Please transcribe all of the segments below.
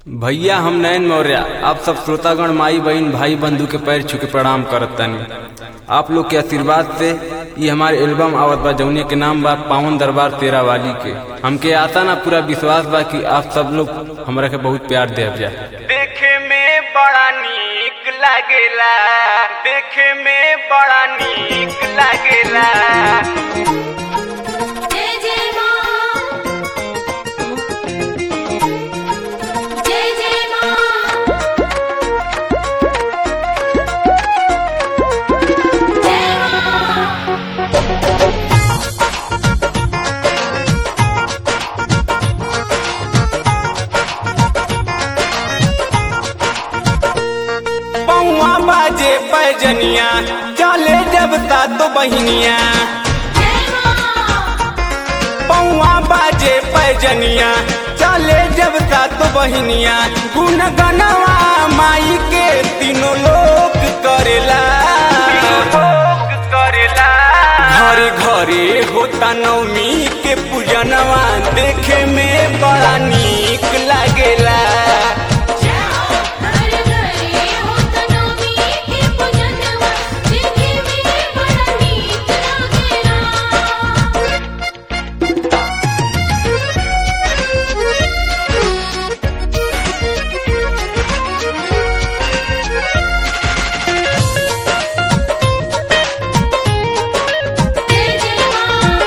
भैया हम नयन मौर्य आप सब श्रोतागण माई बहन भाई बंधु के पैर छू के प्रणाम करत तनी आप लोग के आशीर्वाद से ये हमारे एल्बम आवत बा जौने के नाम बा पावन दरबार तेरा वाली के हमके आता ना पूरा विश्वास बा कि आप सब लोग हमरा के बहुत प्यार देव जाए देखे में बड़ा नीक लागेला देखे में बड़ा नीक लागेला जय जय मां जय जय मां जय मां पौआ बाजे पैजनिया चले जब तो बहिनिया जय मां पौआ बाजे पैजनिया चले जब तो बहिनिया गुन गनवा माई के तीनों लोग करेला लोग करेला घरे घरे होता नवमी के पूजनवा देखे में बड़ा नीक लागेला जय हो हर घरे हो तनोमी के पूजनवा देखे में बड़ा नीक लागेला जय जय मां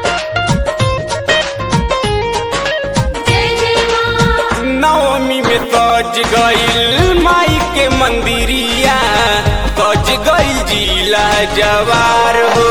जय जय मां नवमी में सज गईल माई के मंदिरिया सज गईल जिला जवार हो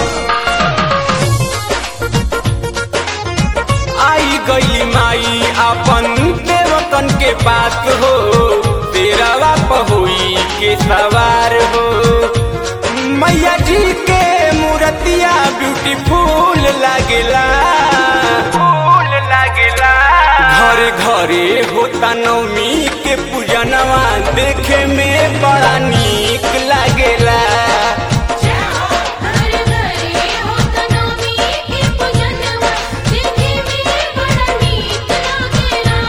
आई गई माई अपन देवकन के बात हो तेरा पहुई के सवार हो मैया जी के मूर्तिया ब्यूटीफुल लागेला फूल लागेला घरे घरे होता नवमी के पूजनवा देखे में बड़ा नीक लागेला जय हो हर घरे हो तनोमी के पूजनवा देखे में बड़ा नीक लागेला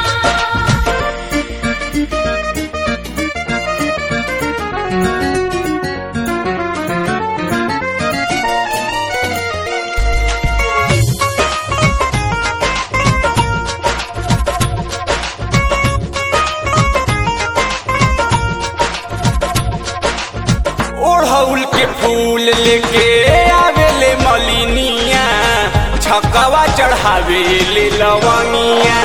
ओढ़ौल के फूल लेके आवेले मलिनिया छकवा चढ़ावे ले लवनिया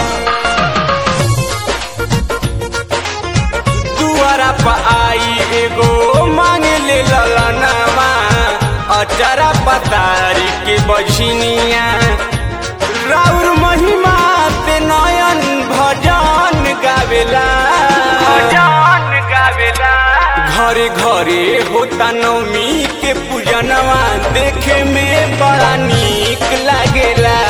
दुआरा पर आई एगो मांगे ले ललनवा अचारा पतारी के बझनिया राउर महिमा पे नयन भजन गावेला भजन गावेला घरे घरे होता नवमी के पूजनवा देखे में बड़ा नीक लागेला